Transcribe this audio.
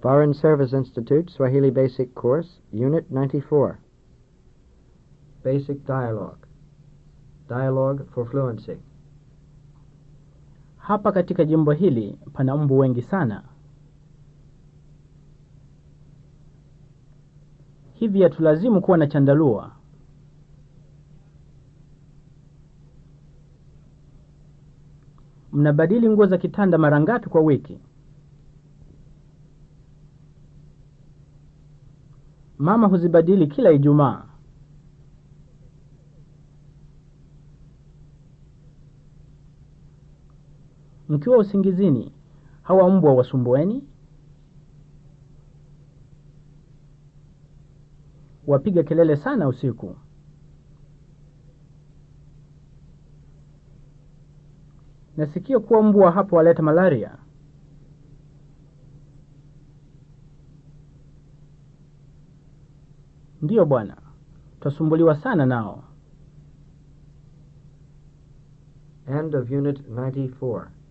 Foreign Service Institute Swahili Basic Course, Unit 94. Basic Dialogue. Dialogue for Fluency. Hapa katika jimbo hili pana mbu wengi sana. Hivi yatulazimu kuwa na chandarua. Mnabadili nguo za kitanda mara ngapi kwa wiki? Mama huzibadili kila Ijumaa. Mkiwa usingizini, hawa mbwa wasumbueni? Wapiga kelele sana usiku. Nasikia kuwa mbwa hapo waleta malaria. Ndiyo bwana, twasumbuliwa sana nao. End of Unit 94.